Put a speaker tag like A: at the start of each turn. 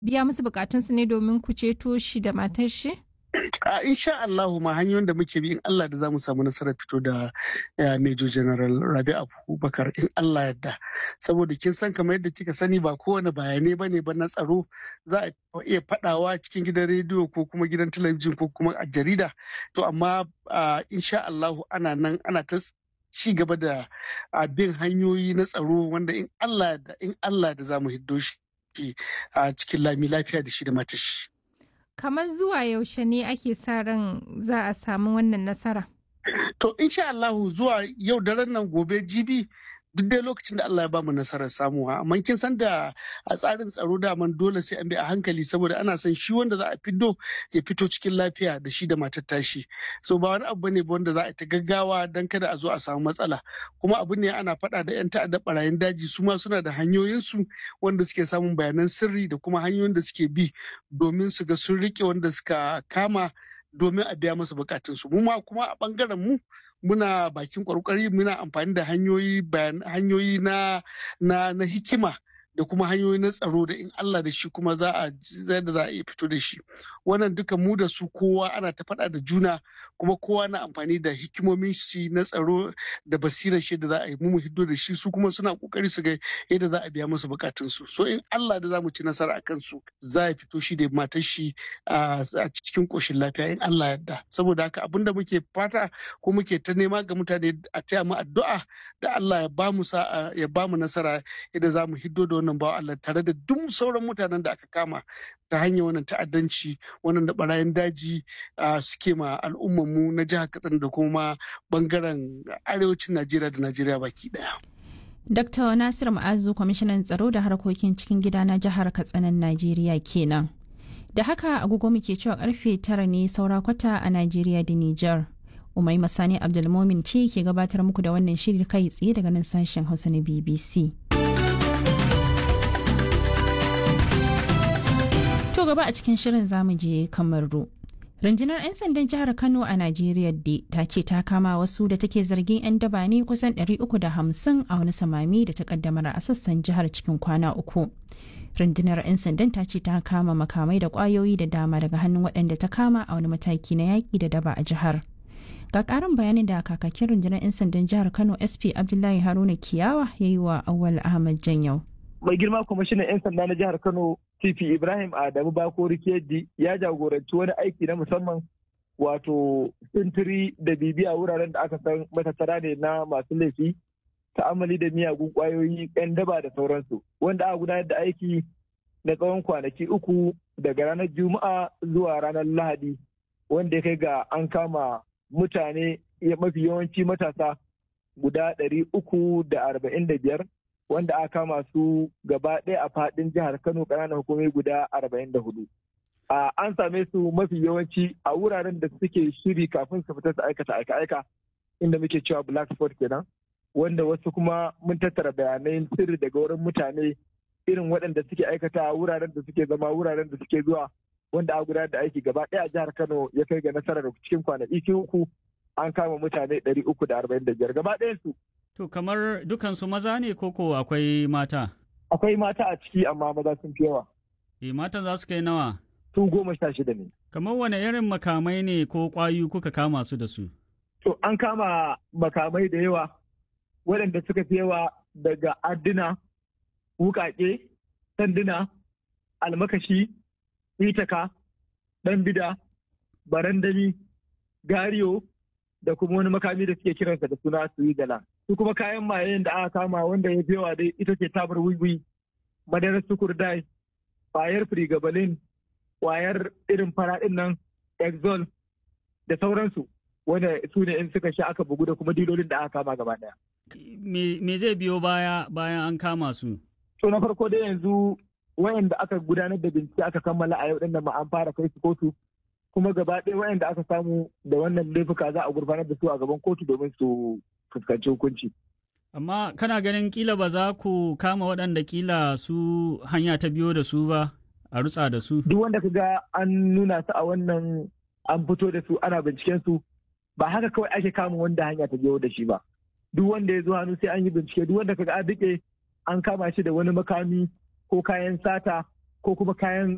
A: biya musu bukatunsu ne domin ku ceto shi da matar shi?
B: a insha Allahu ma hanyoyin da muke bi in Allah da zamu samu nasarar fito da Major General Rabi Abubakar in Allah yadda saboda kin san kamar yadda kika sani ba kowane bayanai bane ba na tsaro za a iya fadawa cikin gidan rediyo ko kuma gidan talabijin ko kuma a jarida to amma insha Allahu ana nan ana ta ci gaba da bin hanyoyi na tsaro wanda in Allah da in Allah da zamu hiddo shi a cikin lami lafiya da shi da matashi.
A: kamar zuwa yaushe ne ake sa ran za a samu wannan nasara?
B: To insha Allahu zuwa yau daren nan gobe jibi duk dai lokacin da Allah ya bamu nasarar samuwa amma kin san da a tsarin tsaro da man dole sai an bi a hankali saboda ana son shi wanda za a fiddo ya fito cikin lafiya da shi da matar tashi so ba wani abu ne ba wanda za a ta gaggawa dan kada a zo a samu matsala kuma abu ne ana faɗa da yan ta'adda barayin daji su ma suna da hanyoyinsu wanda suke samun bayanan sirri da kuma hanyoyin da suke bi domin su ga sun rike wanda suka kama domin a biya masa bukatunsu mu ma kuma a bangaren mu muna bakin kwarkwari muna amfani da hanyoyi hanyoyi na na na hikima da kuma hanyoyi na tsaro da in Allah da shi kuma za a da za a iya fito da shi wannan duka mu da su kowa ana ta faɗa da juna kuma kowa na amfani da hikimomin shi na tsaro da basirar shi da za a yi mu hiddo da shi su kuma suna kokari su ga yadda za a biya musu bukatun su so in Allah da za mu ci nasara akan su za a fito shi da matar shi a cikin koshin lafiya in Allah yarda saboda haka abin da muke fata ko muke ta nema ga mutane a taya mu addu'a da Allah ya ba mu sa'a ya ba mu nasara yadda za mu hiddo da wannan bawa Allah tare da duk sauran mutanen da aka kama ta hanyar wannan ta'addanci wannan da barayin daji suke ma al'ummanmu na jihar Katsina da kuma bangaren arewacin Najeriya da Najeriya baki daya.
C: Dr. Nasir Ma'azu kwamishinan tsaro da harkokin cikin gida na jihar Katsinan Najeriya kenan. Da haka agogo muke cewa karfe tara ne saura kwata a Najeriya da Nijar. Umai Masani Abdulmomin ce ke gabatar muku da wannan shiri kai tsaye daga nan sashen Hausa na BBC. To gaba a cikin shirin zamu je Kamaru. Rundunar 'yan sandan jihar Kano a Najeriya de ta ce ta kama wasu da take zargin 'yan daba ne kusan 350 a wani samami da ta kaddamar a sassan jihar cikin kwana uku. Rundunar 'yan sandan ta ce ta kama makamai da kwayoyi da dama daga hannun waɗanda ta kama a wani mataki na yaƙi da daba a jihar. Ga ƙarin bayanin da kakakin rundunar 'yan sandan jihar Kano SP Abdullahi Haruna Kiyawa ya yi wa Awal Ahmad Janyau.
D: mai girma kwamishinan 'yan sanda na jihar kano tp ibrahim adamu bakori keji ya jagoranci wani aiki na musamman wato sintiri da bibiya wuraren da aka san matattara ne na masu laifi ta'amali da miyagun kwayoyi 'yan daba da sauransu wanda aka gudanar da aiki na tsawon kwanaki uku daga ranar juma'a zuwa ranar lahadi wanda ya kai ga an kama mutane mafi yawanci matasa guda ɗari uku da arba'in da biyar wanda aka kama su gaba ɗaya a faɗin jihar Kano ƙananan hukumai guda arba'in da hudu. An same su mafi yawanci a wuraren da suke shiri kafin su fita su aikata aika-aika inda muke cewa black spot kenan wanda wasu kuma mun tattara bayanai sirri daga wurin mutane irin waɗanda suke aikata wuraren da suke zama wuraren da suke zuwa wanda a gudanar da aiki gaba ɗaya a jihar Kano ya kai ga nasarar cikin kwanaki uku an kama mutane ɗari uku da arba'in da biyar gaba ɗayan su
E: To kamar dukansu maza ne koko akwai mata?
D: Akwai mata a ciki amma maza sun fi yawa.
E: E matan za su kai nawa?
D: Su goma sha shida ne.
E: Kamar wane irin makamai ne ko ƙwayu kuka kama su da su?
D: To an kama makamai da yawa waɗanda suka fi yawa daga adduna, wukaƙe, sanduna, almakashi, itaka, ɗan bida, barandami, gariyo, da kuma wani makami da suke kiransa da suna suigala su kuma kayan mayen da aka kama wanda ya fi yawa dai ita ce tabar wiwi madarar sukurdai kwayar frigabalin kwayar irin faraɗin nan exol da sauransu wanda su ne in suka sha aka bugu da kuma dilolin da aka kama gaba ɗaya.
E: me zai biyo baya bayan an kama su
D: to na farko dai yanzu wayanda aka gudanar da bincike aka kammala a yau ɗin da ma an fara kai su kotu kuma gaba ɗaya waɗanda aka samu da wannan laifuka za a gurfanar da su a gaban kotu domin su fuskanci hukunci.
E: Amma kana ganin kila ba za ku kama waɗanda kila su hanya ta biyo da su ba a rutsa da su?
D: Duk wanda ka ga an nuna su a wannan an fito da su ana binciken su ba haka kawai ake kama wanda hanya ta biyo da shi ba. Duk wanda ya zo hannu sai an yi bincike duk wanda ka ga an riƙe an kama shi da wani makami ko kayan sata ko kuma kayan